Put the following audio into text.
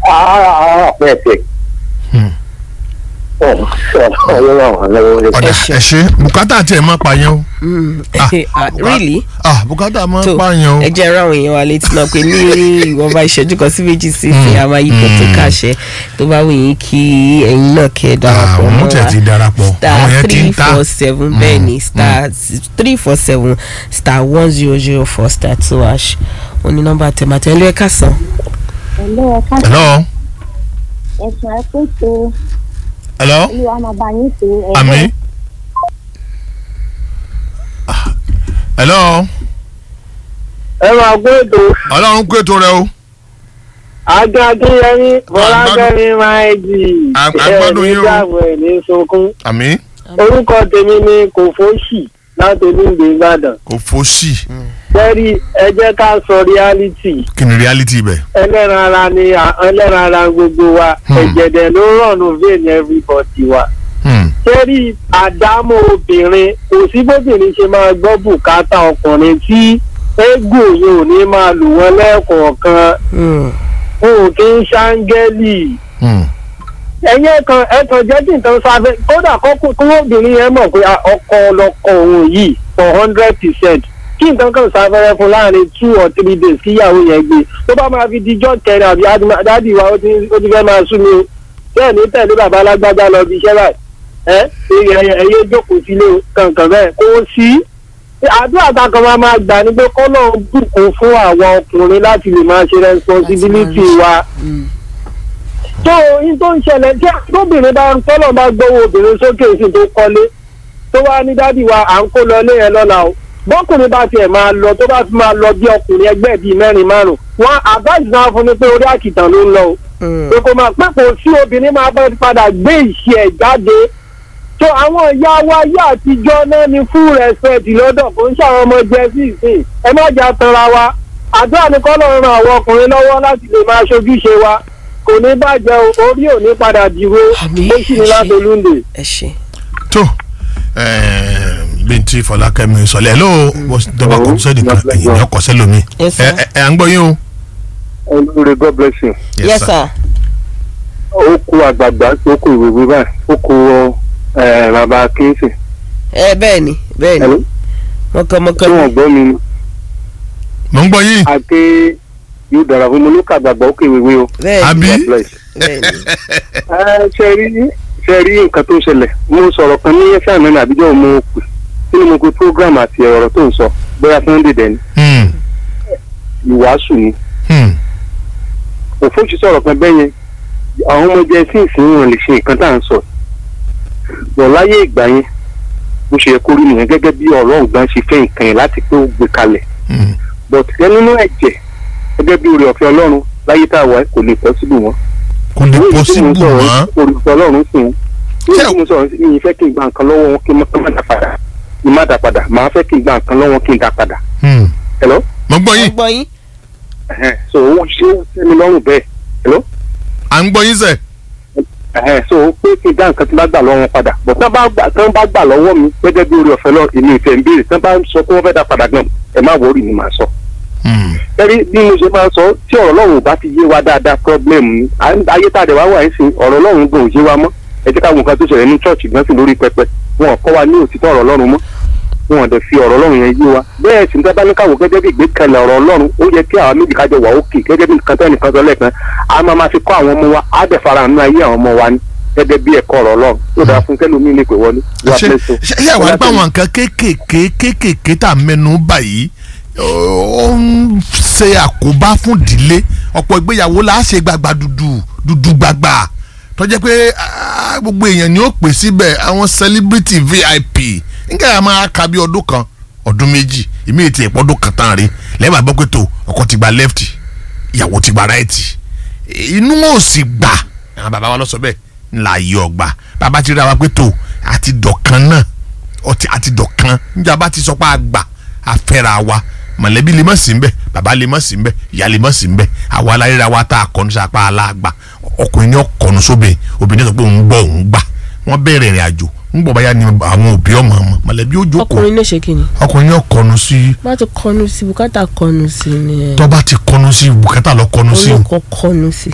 àá pẹ̀sẹ̀. Hmm. ọ̀ ọ̀rọ̀ àwọn lọ́wọ́ ọ̀dà ẹ ṣe bùkátà tiẹ̀ máa pààyàn o Mm. Ah, Ah, really ah bùkátà máa tó pààyàn o ẹ jẹ́ ráwọn èèyàn wa létí náà pé ní ìwọ̀nba ìṣẹ́jú kan sí méjì sí ìsìn àmà ipò tó kàṣẹ tó bá wù yín kí ẹ̀yin náà kẹ́ ẹ darapọ̀ àwọn mọ́ mọ́tẹ̀ wa ti darapọ̀ àwọn star yẹn ti three ń ta four seven bẹ́ẹ̀ ni star three four seven star one zero zero four star two hash òní nọ́mbà tẹ̀mátẹ̀ ẹlú ẹ̀ka sàn. Hello, ẹ ká hello ẹ̀sùn ẹ pé tó hello olúwa máa bá yín tó ẹ̀ àmì Ah, hello ẹ máa gbé ètò ọlọ́run kó ètò rẹ o ajá akínyẹmí bọlákẹ́mi máa jì À- à ń gbádùn yín o. dààmú ẹ̀ ní sunkún àmì orúkọ tèmi ni kòfóṣì láti olúndé ìbàdàn kò fòṣì bẹ́ẹ̀ni ẹ jẹ́ ká sọ reality kí ni reality ibẹ̀ ẹlẹ́ran ara ni à- ẹlẹ́ran ara gbogbo wa Hmm. ẹ̀jẹ̀dẹ̀ ló rọ̀nù vein everybody wa Hmm, sẹ́rí àdámọ́ obìnrin kò sí bóbìnrin ṣe máa gbọ́ bùkátà ọkùnrin tí eégún yìí ò ní máa lù wọ́n lẹ́ẹ̀kọ̀ọ̀kan Mm. wọn ò kí ń ṣáńgẹ́lì hmm, ẹ̀yin ẹ̀kan ẹ̀kan jẹ́ kí nǹkan sáfẹ́ kódà kọ́kọ́ kí obìnrin yẹn mọ̀ pé a- ọkọ ọlọ́kọ òun yìí for hundred percent kí nǹkan kan sáfẹ́rẹ́ fún láàrin two or three days kí ìyàwó yẹn gbé tó bá máa fi dijọ́ kẹrin àbí adima- dádì wa ó ti ó ti fẹ́ máa sú mi o bẹ́ẹ̀ ní tẹ̀lé bàbá alágbájá lọ bí iṣẹ́ báyìí ẹ ẹyẹ ẹyẹ jókòó sílé o, kankan bẹ́ẹ̀ kó o sí àdúrà tá a kan máa máa gbà ní pé kọ́nà bùkún fún àwọn ọkùnrin láti lè máa ṣe responsibility wa Mm. tó yín tó ń ṣẹlẹ̀ tí tóbìnrin bá ń tọ́lọ̀ bá gbowó obìnrin sókè sí tó kọ́lé tó wá ní dádì wa à ń kó lọ ilé yẹn lọ́la o bọ́kùnrin bá tiẹ̀ máa lọ tó bá fi máa lọ bí ọkùnrin ẹgbẹ́ bíi mẹ́rin márùn wọn àbájì náà fún ni pé orí àkìtàn ló ń lọ o Mm. pé kò máa pé kò sí obìnrin máa bá padà gbé ìṣe ẹ̀ jáde tó àwọn ìyá wa yá àtijọ́ náà ní full respect lọ́dọ̀ kò ń ṣàwọn ọmọ jẹ sí ìsìn ẹ má jà tanra wa àdúrà ní kọ́lọ̀ ran àwọn ọkùnrin lọ́wọ́ láti lè máa ṣojúṣe wa kò ní bàjẹ́ o orí ò ní padà dìbò Àmín. ó sì ní láti olúndè. ẹ ṣe. tó bíntín fọlákẹ́mi sọlẹ̀ hello dọ́bà kò sẹ́ni kan ẹ̀yìn ní ọkọ̀ sẹ́lómi Yes, sir. ẹ ẹ ẹ à ń gbọ́ yín o. olórí god bless you. yes sir. ó kú àgbààgbà ó kú ìwé báyìí ó kú bàbá kínṣì. ẹ bẹ́ẹ̀ ni bẹ́ẹ̀ ni mọ̀kànmọ̀kàn ni. gbọ́ mi ni mò ń gbọ́ yín àti yóò dára fún mi ló kà àgbààgbà ó kú ìwé o. bẹ́ẹ̀ ni àbí bẹ́ẹ̀ ni. Ẹ, ṣe rí ṣe rí nǹkan tó ń ṣẹlẹ̀ mo sọ̀rọ̀ kan ní ẹ̀fẹ́ àná ní àbíjọ́ mo pè kí ni mo pe program àti ọ̀rọ̀ tó ń sọ bóyá sunday dẹ̀ ni Hmm, ìwàásù ni hmm, òfóòsì sọ̀rọ̀ kan bẹ́ẹ̀ yẹn àwọn ọmọ jẹ́ sí ìsìn wọn lè ṣe nǹkan tá à ń sọ bọ̀ láyé ìgbà yẹn bó ṣe yẹ kó rí nìyẹn gẹ́gẹ́ bí ọ̀rọ̀ ọ̀gbọ́n ṣe fẹ́ nǹkan yẹn láti pé ó gbé kalẹ̀ hmm. but ẹ nínú ẹ̀jẹ̀ gẹ́gẹ́ bí oore ọ̀fẹ́ ọlọ́run láyé tá a wà kò lè possible wọn kò lè pọ́sibú mọ́ oore ọ̀fẹ́ ọlọ́run sùn ní Ṣé- ìdí mo sọ̀rọ̀ sí mi fẹ́ kí n gba nǹkan lọ́wọ́ wọn kí n má dà padà kí n má dà padà màá fẹ́ kí n gba nǹkan lọ́wọ́ kí n dà padà Hmm, hello mò ń gbọ́ mo yín gbọ́ yín. Ẹhẹ́n. so ó ṣe é sí mi lọ́rùn bẹ́ẹ̀ hello à ń gbọ́ yín sẹ̀ Ẹhẹ́n. so pé kí n dá nǹkan tí n bá gbà lọ́wọ́ wọn padà bọ̀ tán bá gbà tán bá gbà lọ́wọ́ mi gẹ́gẹ́ bí oore ọ̀fẹ́ lọ èmi ìfẹ́ ń béèrè tán bá sọ pé wọ́n fẹ́ dá padà gan ẹ má wọrí ni màá sọ Hmm, ẹrí bí mo ṣe máa sọ tí ọ̀rọ̀ Ọlọ́run ò bá ti yé wa dáadáa problem ni À ń- ayé tá a dẹ̀ wá wà ń sìn ọ̀rọ̀ Ọlọ́run gan ò yé wa mọ́ ẹ jẹ́ ká wo nǹkan tó ṣẹlẹ̀ ní church gan sí lórí pẹpẹ wọn ò kọ́ wa ní òtítọ́ ọ̀rọ̀ Ọlọ́run mọ́ wọn ò dẹ̀ fi ọ̀rọ̀ Ọlọ́run yẹn yé wa bẹ́ẹ̀ sì ń tẹ́ bá ní káwọ́ gẹ́gẹ́ bí ìgbékalẹ̀ ọ̀rọ̀ Ọlọ́run ó yẹ kí àwọn méjì kájọ wà òkè gẹ́gẹ́ bí nǹkan tẹ́ nìkan sọ lẹ́ẹ̀kan a máa ma fi kọ́ àwọn ọmọ wa á dẹ̀ fara nínú ayé àwọn ọmọ wa ní gẹ́gẹ́ bí ẹ̀kọ́ ọ̀rọ̀ Ọlọ́run tó dáa fún kẹ́lómi lè pè wọlé. God ṣe bless you. ṣe ṣe àwọn àgbà wọn nǹkan kéékèèké kéékèèké tá a mẹ́nu báyìí ó ń ṣe àkóbá fún ìdílé ọ̀pọ̀ ìgbéyàwó la ṣe gbàgbà dúdú dúdú gbàgbà tó jẹ́ pé ah, gbogbo èèyàn ni ó pè síbẹ̀ àwọn celebrity vip nígbà yà máa ka bí ọdún kan ọdún méjì ìmí ètò ìpọ́ ọdún kan tán rí lẹ́bàá gbọ́ pé tó ọkọ ti gba left ìyàwó ti gba right inú wọn ò sì gbà àwọn bàbá wa lọ sọ bẹ́ẹ̀ ńlá yí ọgbà bàbá ti rí wa pé tó àti dọ̀kan náà ọtí àti dọ̀kan níjà bá ti sọ pé a gbà a fẹ́ra wa mọ̀lẹ́bí lè mọ̀ sí ń bẹ̀ bàbá lè mọ̀ sí ń bẹ̀ ìyá lè mọ̀ sí ń bẹ̀ àwa aláríra wa tá a kọ́nu sí apá aláàgbà ọkùnrin ní ọkọ̀nu sóbè obìnrin sọ pé òun gbọ́ òun gbà wọ́n bẹ̀rẹ̀ ìrìn àjò ń gbọ́ báyà ni àwọn òbí ọmọ ọmọ mọ̀lẹ́bí ó jókòó ọkùnrin náà ṣe kí ni. ọkùnrin ní ọkọ̀nu sí má ti kọnu sí bùkátà kọnu sí ni ẹ. tọ́ba ti kọnu sí bùkátà lọ kọnu sí olùkọ́ kọnu sí.